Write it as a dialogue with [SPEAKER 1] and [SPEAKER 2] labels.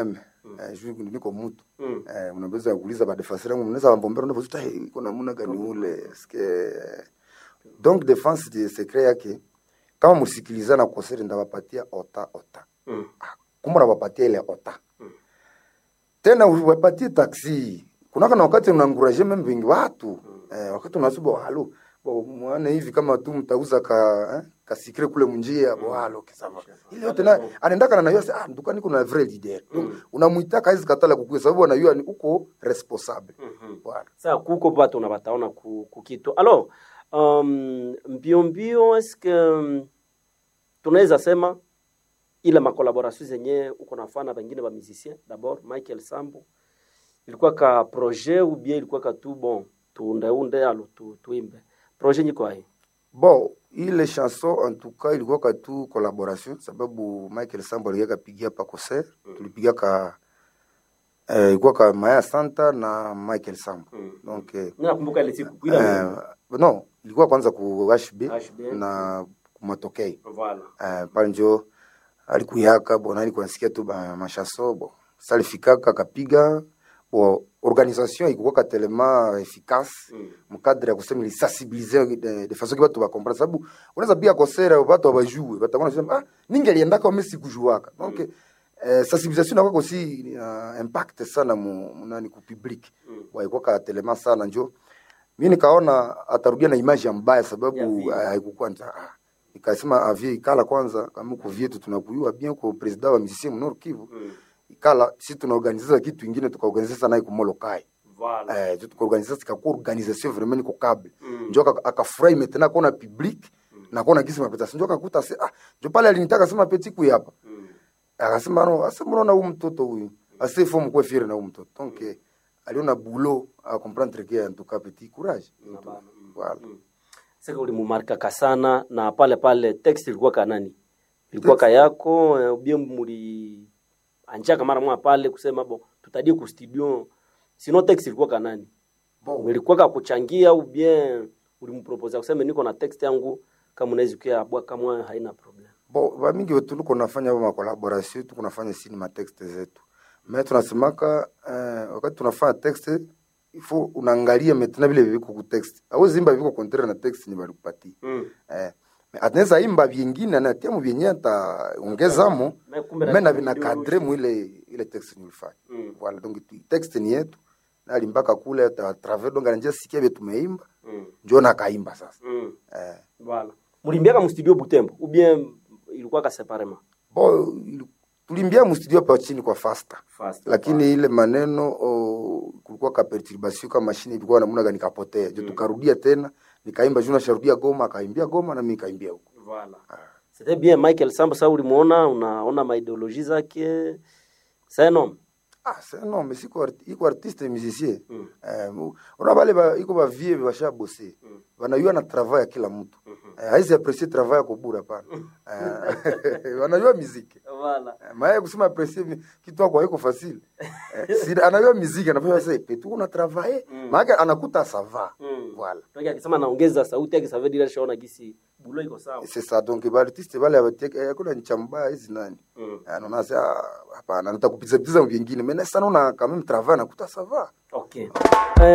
[SPEAKER 1] Eh, juu niko mtu
[SPEAKER 2] Mm.
[SPEAKER 1] eh, mnaweza kuuliza badefense yangu mnaweza wambombera unapozuta hey, iko namna gani ule ske donc defense de secret yake kama msikilizana kosere ndawapatia ota ota
[SPEAKER 2] Mm.
[SPEAKER 1] kumbe nawapatia ile ota tena uwapatie taksi kunaka na wakati unaanguraje meme vingi watu eh, wakati unasuba halo bo mwana hivi kama tu mtauza ka eh, kasikire kule munjia bo halo kisava ile yote na anaendaka na nayo ah dukani kuna vrai leader donc unamuita hizi katala kukue sababu anajua ni uko responsable voilà
[SPEAKER 2] Sasa kuko batu na bataona ku, kukitu. Alors, um, mbio mbio eske um, tunaweza sema ile makolaboration zenye uko nafana bengine ba musicien d'abord Michael Sambo ilikuwa ka projet ou bien ilikuwa ka tu bon tuundeunde alo tu, tuimbe projet nyiko hai
[SPEAKER 1] bon ile chanson en tout cas ilikuwa ka tu collaboration sababu Michael Sambo alikuwa kapigia pa concert tulipiga ka eh, ilikuwa ka Maya Santa na Michael Sambo donc eh,
[SPEAKER 2] nakumbuka ile siku kuila
[SPEAKER 1] eh, no ilikuwa kwanza ku HB,
[SPEAKER 2] HB.
[SPEAKER 1] na kumatokei
[SPEAKER 2] voilà
[SPEAKER 1] eh, pale njo alikuyaka bona alikuwa nasikia tu ba mashaso bo salifikaka kapiga bo organisation ikuwaka telema efficace
[SPEAKER 2] Mm.
[SPEAKER 1] mkadre ya kusema ilisensibilize de, de façon que batu bakomprendre sababu unaweza pia kosera batu abajue batakuwa nasema ah ningi aliendaka ome sikujuaka donc eh, sensibilisation inakuwa aussi uh, impact sana mu, mu nani ku public
[SPEAKER 2] Mm.
[SPEAKER 1] waikuwaka telema sana njo mi nikaona atarudia na image ya mbaya
[SPEAKER 2] Ya
[SPEAKER 1] sababu
[SPEAKER 2] vile.
[SPEAKER 1] ah, haikukuwa nta ah. nikasema avie ikala kwanza kama uko vyetu tunakuyua bien ko president wa musicien mnor Kivu
[SPEAKER 2] Mm.
[SPEAKER 1] ikala si tunaorganiza kitu ingine tukaorganiza sana iko molokai
[SPEAKER 2] voilà
[SPEAKER 1] eh tu tukaorganiza sikakuwa organisation vraiment niko câble
[SPEAKER 2] Mm.
[SPEAKER 1] njo aka- akafurahi maintenant kona public na kona kisi mapeta njo akakuta se ah njo pale alinitaka sema peti kuyapa
[SPEAKER 2] Mm.
[SPEAKER 1] akasema no asa mnaona huyu mtoto huyu ase faut mkwe fier na huyu mtoto donc eh, aliona boulot a comprendre que en tout cas petit courage
[SPEAKER 2] Na bana, mm.
[SPEAKER 1] voilà
[SPEAKER 2] Mm. Sasa ulimumarkaka sana na pale pale text ilikuwa ka nani? Ilikuwa ka yako eh, ubie muri anjaka mara mwa pale kusema bo tutadie ku studio. Sino text ilikuwa ka nani?
[SPEAKER 1] bon
[SPEAKER 2] Ilikuwa ka kuchangia au bien ulimpropose kusema niko na text yangu kama unaweza kia bwa kama haina problem.
[SPEAKER 1] bon bamingi wetu tuko nafanya ma collaboration tuko nafanya sini ma texte zetu mais tunasemaka eh, wakati tunafanya texte il faut unaangalia maintenant vile viko ku text awezi imba viko contraire na text ni balikupatia
[SPEAKER 2] Mm.
[SPEAKER 1] eh mais ateneza imba vingine anatia mu vyenye ataongezamo
[SPEAKER 2] Na kumbe
[SPEAKER 1] mais na
[SPEAKER 2] na-
[SPEAKER 1] vina cadre mu ile ile texte nilifanya
[SPEAKER 2] Mm.
[SPEAKER 1] voilà donc tu- texte ni yetu na alimbaka kule à travers donc anajia sikia vile tumeimba
[SPEAKER 2] Mm.
[SPEAKER 1] njo na kaimba sasa
[SPEAKER 2] Mm.
[SPEAKER 1] eh
[SPEAKER 2] Voilà. Mulimbiaka mu studio Butembo ou bien ilikuwa ka séparément?
[SPEAKER 1] bo tulimbia mu studio pa chini kwa faster
[SPEAKER 2] Fast.
[SPEAKER 1] lakini ile maneno oh, kulikuwa ka perturbation kama mashine ilikuwa namna gani kapotea jo tukarudia tena nikaimba juu nasharudia Goma akaimbia Goma na mimi nikaimbia huko
[SPEAKER 2] Voilà. C'était bien Michael Sambo sasa ulimuona unaona maideologie zake. C'est un homme.
[SPEAKER 1] ah c'est non mais siko arti, iko artiste musicien
[SPEAKER 2] Mm.
[SPEAKER 1] eh, mu- una bale ba, iko ba vie basha bosser
[SPEAKER 2] Mm.
[SPEAKER 1] wanajua na travail ya kila mtu
[SPEAKER 2] Mhm.
[SPEAKER 1] eh, haisi apprécier travail ya kubura pana eh, wanajua muziki
[SPEAKER 2] Voilà.
[SPEAKER 1] Eh, maya kusema apprécier mi- kitu kwa iko facile eh, si anajua muziki anafanya sasa petu kuna travailler
[SPEAKER 2] Mm.
[SPEAKER 1] maana anakuta ça va
[SPEAKER 2] Mm.
[SPEAKER 1] voilà
[SPEAKER 2] Toki akisema naongeza sauti yake savedi ile shaona gisi bulo iko sawa.
[SPEAKER 1] c'est ça donc ba artiste bale abatek kuna nchamba hizi nani
[SPEAKER 2] Mm.
[SPEAKER 1] anaona sasa hapana nitakupiza piza vingine mais sana una quand même travail anakuta ça va
[SPEAKER 2] Okay.